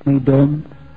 muy doom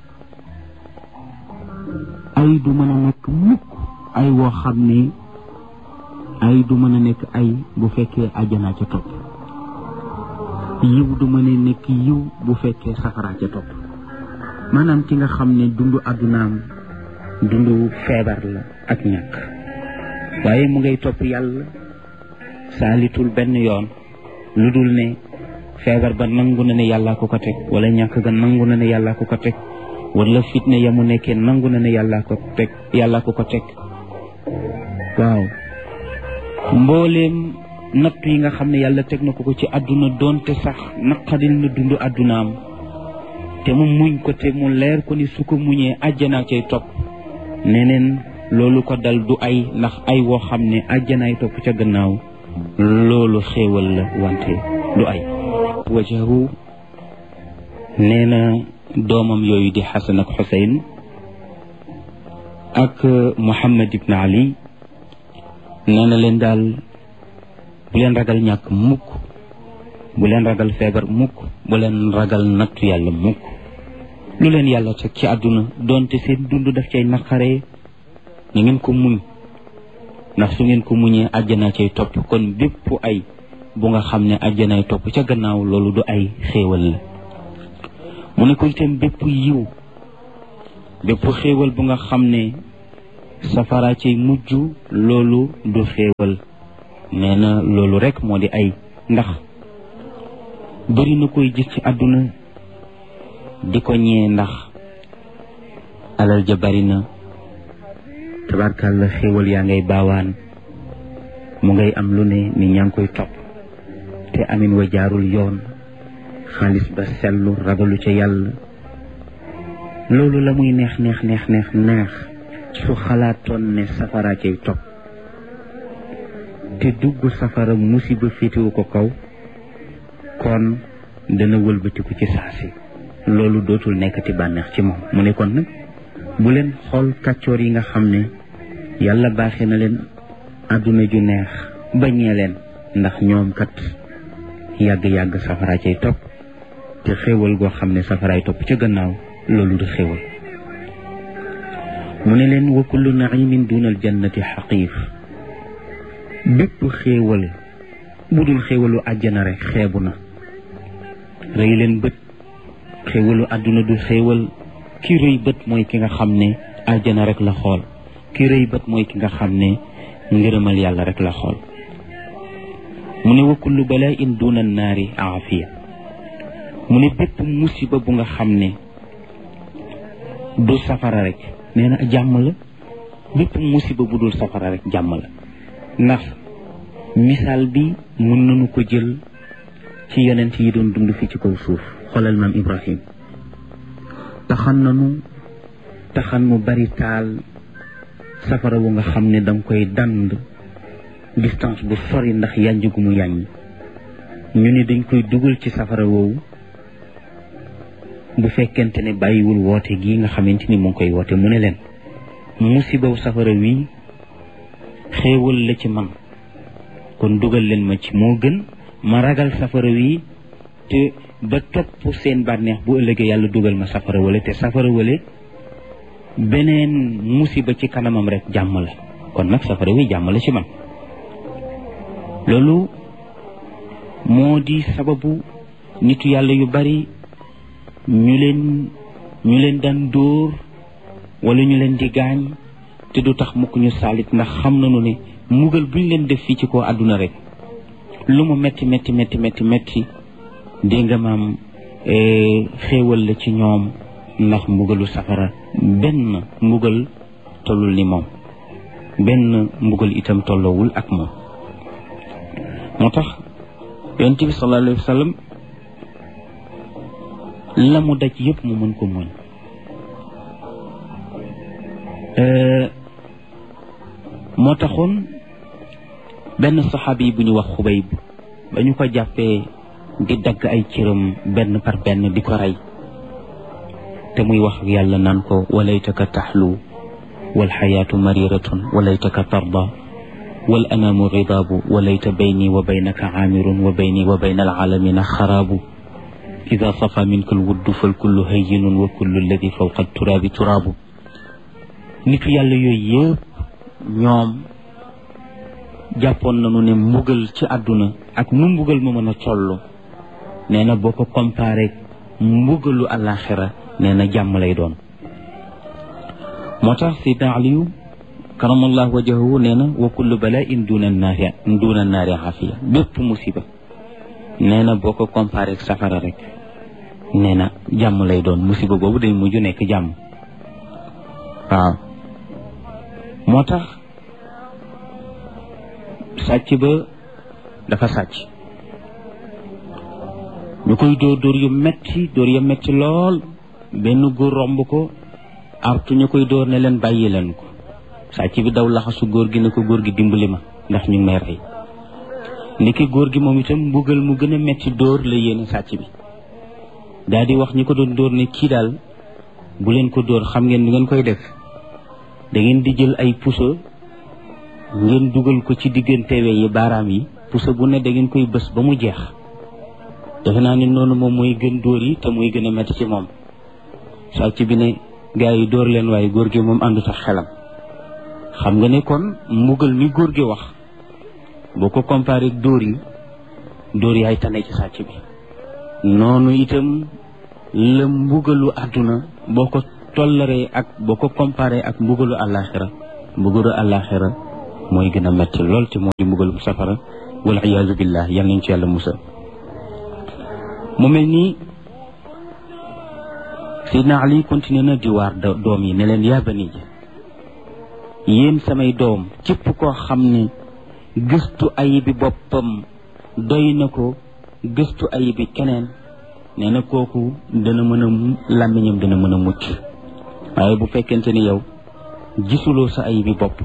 ay du mën a nekk mukk ay woo xam ne ay du mën a nekk ay bu fekkee ajjanaa ca topp yiw du mën a nekk yiw bu fekkee safaraa ca topp maanaam ki nga xam ne dundu àddunaam dundu feebar la ak ñàkk waaye mu ngay topp yàlla saalitul benn yoon lu dul ne feebar ba nangu na ne yàllaa ko ko teg wala ñàkk ga nangu na ne yàllaa ko ko teg wala fitne ya mu nekkee nangu na ne yàllaa ko teg yàllaa ko ko teg waaw mbooleem natt yi nga xam ne yàlla teg na ko ko ci àdduna doonte sax naqadil na dund àddunaam te mu muñ ko te mu leer ko ni su ko muñee àjjanaa cay topp neneen loolu ko dal du ay ndax ay woo xam ne àjjanaay topp ca gannaaw loolu xéewal la wante du ay wajahu nee na doomam yooyu di xasan ak xuseyn ak muhammad ibn ali nee na leen daal bu leen ragal ñàkk mukk bu leen ragal feebar mukk bu leen ragal nattu yàlla mukk lu leen yàlla teg ci àdduna doonte seen dund daf cay naqaree na ngeen ko muñ ndax su ngeen ko muñee àjjana cay topp kon bépp ay bu nga xam ne àjjanaay topp ca gannaaw loolu du ay xéewal la mu ne ko itam bépp yiw bépp xéewal bu nga xam ne safara cay mujj loolu du xéewal nee na loolu rek moo di ay ndax bëri na koy gis ci àdduna di ko ñee ndax alal ja bari na tabarkàlla xéewal yaa ngay baawaan mu ngay am lu ne ni ñaa ngi koy topp te amin wa jaarul yoon xaalis ba sellu ragalu ca yàlla loolu la muy neex neex neex neex neex su xalaatoon ne safara cay topp te dugg safara musiba féetewu ko kaw kon dana wëlbatiku ci saasi loolu dootul nekkati bànneex ci moom mu ne kon nag bu leen xool kàccoor yi nga xam ne yàlla baaxee na leen àdduna ju neex bañee leen ndax ñoom kat yàgg-yàgg safara cay topp te xéewal goo xam ne safaraay topp ca gannaaw loolu du xéewal mu ne leen wa kullu naimin dunal jannati xaqiif bépp xéewal bu dul xéewalu àjjana rek xeebu na rëy leen bët xéewalu àdduna du xéewal ki rëy bët mooy ki nga xam ne àjjana rek la xool ki rëy bët mooy ki nga xam ne ngërëmal yàlla rek la xool mu ne wa kullu balaain duna naari aafiya mu ne bépp musiba bu nga xam ne du safara rek nee na jàmm la bépp musiba bu dul safara rek jàmm la ndax misaal bi mën nañu ko jël ci yonent yi doon dund fi ci kaw suuf xoolal maam Ibrahim taxan nanu taxan mu bari taal safara wu nga xam ne danga koy dand distance bu sori ndax yànj gu mu yàññ ñu ne dañ koy dugal ci safara woowu bu fekkente ne bàyyiwul woote gi nga xamante ni mu ngi koy woote mu ne leen musibaw safara wi xéewal la ci man kon dugal leen ma ci moo gën ma ragal safara wi te ba topp seen bànneex bu ëllëgee yàlla dugal ma safara wala te safara wale beneen musiba ci kanamam rek jàmm la kon nag safara wi jàmm la ci man loolu moo di sababu nitu yàlla yu bari ñu leen ñu leen daan dóor wala ñu leen di gaañ te du tax mukk ñu saalit ndax xam nañu ne mugal buñ leen def fii ci kaw àdduna rek lu mu metti metti metti metti metti dégg nga maam xéewal la ci ñoom ndax mbugalu safara benn mbugal tollul ni moom benn mbugal itam tolloowul ak moom moo tax yonent bi sallallahu alayhi wa sallam la mu daj yëpp mu mën ko muñ moo taxoon benn saxaabi bu ñu wax xubayb ba ñu ko jàppee di dagg ay cëram benn par benn di ko rey te muy wax ak yàlla naan ko walaytaka taxlu walxayaatu mariratun walaytaka tarda wal anaamu ridaabu walayta bayni wa baynaka aamirun wa bayni wa bayna alaalamina xaraabu ida safa minka alwuddu fal kullu hayyinun wa kullu alladi fawqa turaabi turaabu nitu yàlla yooyu yëpp ñoom jàppoon nañu ne mbugal ci àdduna ak nu mbugal ma mën a toll nee na boo ko comparé mbugalu àllaaxira nee na jàmm lay doon moo tax sidna aliyu karamallahu wajahu nee na wa kullu bala'in duna naari duna naari xafiya bépp musiba nee na boo ko comparé ak safara rek nee na jàmm lay doon musiba boobu day mujj nekk jàmm waaw moo tax sàcc ba dafa sàcc ñu koy dóor dóor yu metti dóor yu metti lool benn góor romb ko artu ñu koy dóor ne leen bàyyi leen ko sàcc bi daw laxasu góor gi ne ko góor gi dimbali ma ndax ñu ngi may rey ndiki góor gi moom itam mbugal mu gën a metti dóor la yéene sàcc bi daal di wax ñi ko doon dóor ne kii daal bu leen ko dóor xam ngeen ni ngeen koy def da ngeen di jël ay puso ngeen dugal ko ci diggante we yi baaraam yi puso bu ne da ngeen koy bës ba mu jeex defe naa ni noonu moom mooy gën dóor yi te muy gën a metti ci moom sàcc bi ne gars yi dóor leen waaye góor gi moom àndu sax xelam xam nga ne kon mbugal mi góor gi wax boo ko comparé ak dóor yi dóor yaay tane ci sàcc bi noonu itam la mbugalu àdduna boo ko tollaree ak boo ko comparé ak mbugalu àllaaxira mbugalu àllaaxira mooy gën a metti lool te moo di mbugalu safara wal iyaazu billah yal nañ ci yàlla musal mu mel nii Seydina Ali continué na di waar doom yi ne leen yaa bani yéen samay doom képp koo xam ne gëstu ayibi boppam doy na ko gëstu ayibi keneen nee na kooku dana mën a làmmiñam dana mën a mucc waaye bu fekkente ni yow gisuloo sa ayibi bopp